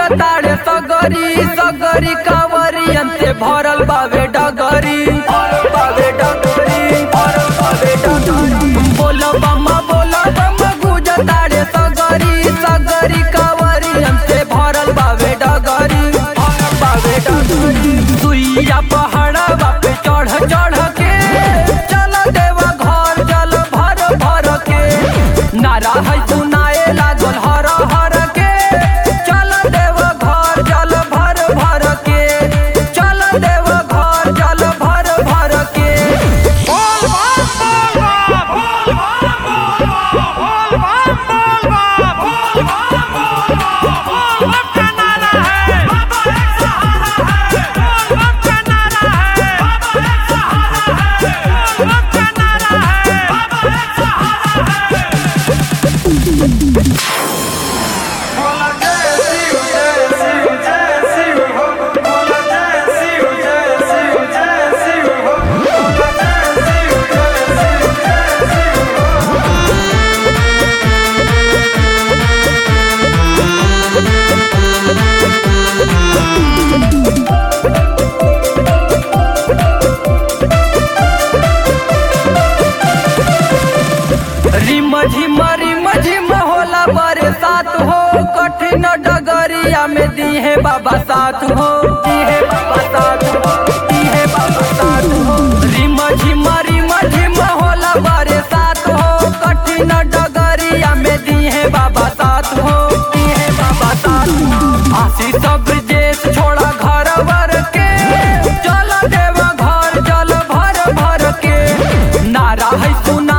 गुजताड़े सगरी सगरी कांवरियन से भरल बावे डगरी भरल बावे डगरी भरल बावे डगरी बोलो बम्मा बोलो बम्मा गुजताड़े सगरी सगरी कांवरियन से भरल बावे डगरी भरल बावे डगरी सुइया पहाड़ा पे चढ़ चढ़ के चल देवा घर चल भर भर के नारा है सुनाए लागल हर हर के चल देव घर चल भर भर के चल देव घर चल भर भर के रिम झिम रिम झिम होला बरसात हो कठिन डगरिया में दीहे बाबा साथ हो दीहे बाबा साथ हो दीहे बाबा साथ हो रिम झिम रिम झिम होला बरसात हो कठिन डगरिया में दीहे बाबा साथ हो दीहे बाबा साथ हो आशी सब देश छोड़ा घर वर के चल देवा घर चल भर भर के नारा है सुना